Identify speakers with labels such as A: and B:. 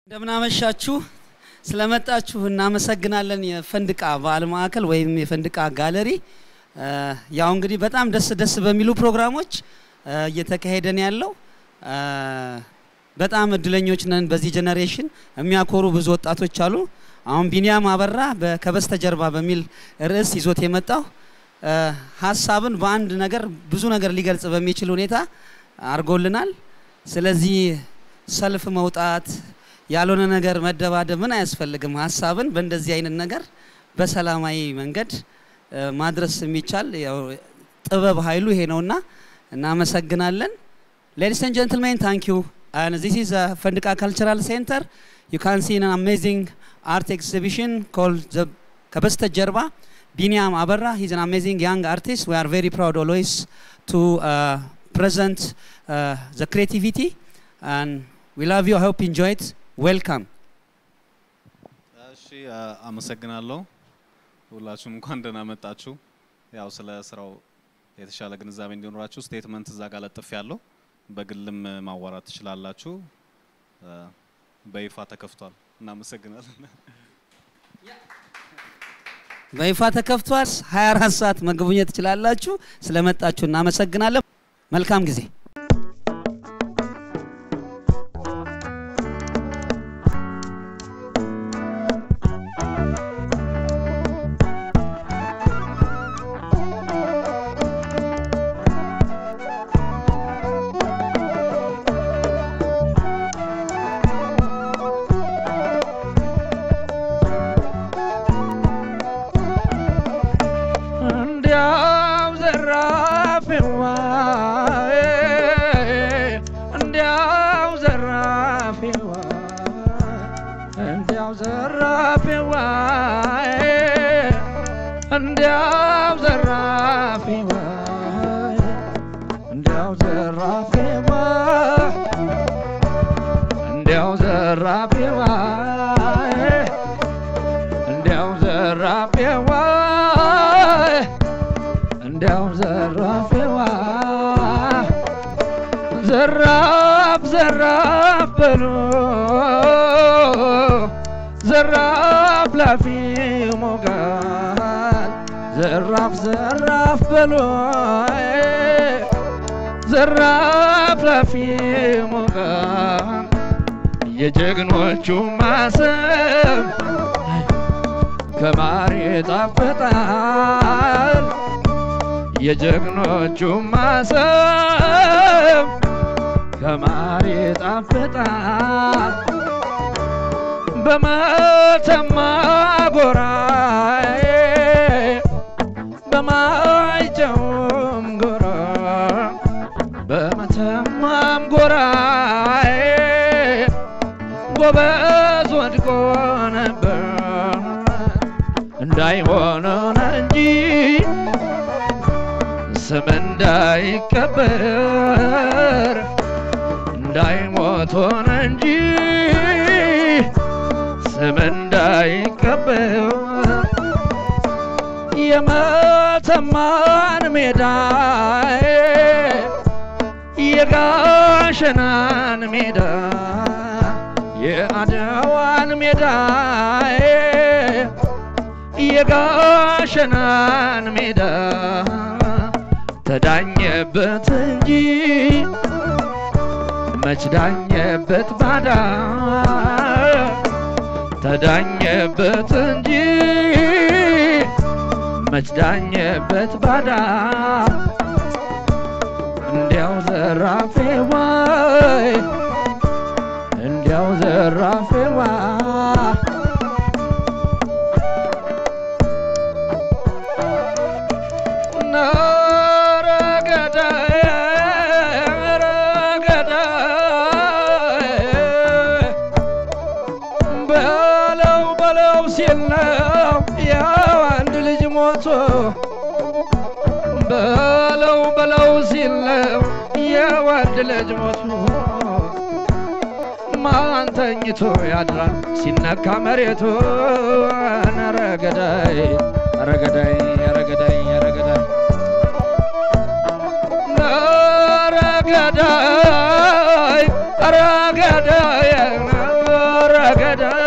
A: እንደምናመሻችሁ ስለመጣችሁ እናመሰግናለን። የፈንድቃ ባህል ማዕከል ወይም የፈንድቃ ጋለሪ ያው እንግዲህ በጣም ደስ ደስ በሚሉ ፕሮግራሞች እየተካሄደን ያለው በጣም እድለኞች ነን። በዚህ ጀኔሬሽን የሚያኮሩ ብዙ ወጣቶች አሉ። አሁን ቢኒያም አበራ ከበስተጀርባ በሚል ርዕስ ይዞት የመጣው ሀሳብን በአንድ ነገር ብዙ ነገር ሊገልጽ በሚችል ሁኔታ አድርጎልናል። ስለዚህ ሰልፍ መውጣት ያልሆነ ነገር መደባደብ ምን አያስፈልግም። ሀሳብን በእንደዚህ አይነት ነገር በሰላማዊ መንገድ ማድረስ የሚቻል ያው ጥበብ ኃይሉ ይሄ ነውና እናመሰግናለን። ሌዲስ ኤንድ ጀንትልሜን ታንክ ዩ ዚስ ኢዝ ፈንድቃ ካልቸራል ሴንተር ዩ ካን ሲ አን አሜዚንግ አርት ኤግዚቢሽን ኮልድ ከበስተጀርባ ቢኒያም አበራ ሂዝ አን አሜዚንግ ያንግ አርቲስት ዊ አር ቬሪ ፕራውድ ኦልዌይስ ቱ ፕሬዘንት ዘ ክሬቲቪቲ ዊ ላቭ ዩ አይ ሆፕ ኢንጆይ ኢት ዌልካም።
B: እሺ አመሰግናለሁ። ሁላችሁም እንኳን ደህና መጣችሁ። ያው ስለ ስራው የተሻለ ግንዛቤ እንዲኖራችሁ ስቴትመንት እዛ ጋር ለጥፍ ያለው በግልም ማዋራት ትችላላችሁ። በይፋ ተከፍቷል። እናመሰግናለን።
A: በይፋ ተከፍቷል። 24 ሰዓት መጎብኘት ትችላላችሁ። ስለመጣችሁ እናመሰግናለን። መልካም ጊዜ።
C: እንዲያው ዘራፊዋ እንዲያው ዘራፊዋ እንዲያው ዘራፊዋ እንዲያው ዘራፊዋ እንዲያው ዘራፊዋ እንዲያው ዘራፊዋ እንዲያው ዘራፊዋ እንዲያው ዘራፊዋ ዘራፍ ዘራፍ በሉ ዘራፍ ላፊ ሞጋል ዘራፍ ዘራፍ በሉ ዘራፍ ላፊ ሞጋል የጀግኖቹ ማሰብ ከማር ይጣፍጣል የጀግኖቹ ማሰብ ከማር ይጣፍጣል በመተማ ጎራ በማይጨውም ጎራ በመተማም ጎራ ጎበዝ ወድቆ ነበር እንዳይሆነን እንጂ ስም እንዳይቀበር እንዳይሞት ሆነ እንጂ ስም እንዳይቀበር የመተማን ሜዳ የጋሸናን ሜዳ የአድዋን ሜዳ የጋሸናን ሜዳ ተዳኘበት እንጂ መች ዳኘበት ባዳ ተዳኘበት እንጂ መች ዳኘበት ባዳ እንዲያው ዘራፌ ዋይ እንዲያው ዘራፌ ዋ በለው በለው ሲል ነው ያው አንድ ልጅ ሞቶ በለው በለው ሲል ነው ያው አንድ ልጅ ሞቶ ማን ተኝቶ ያድራል ሲነካ መሬቱ ኧረ ገዳይ ኧረ ገዳይ ኧረ ገዳይ ኧረ ገዳይ ኧረ ገዳይ ኧረ ገዳይ ኧረ ረገዳይ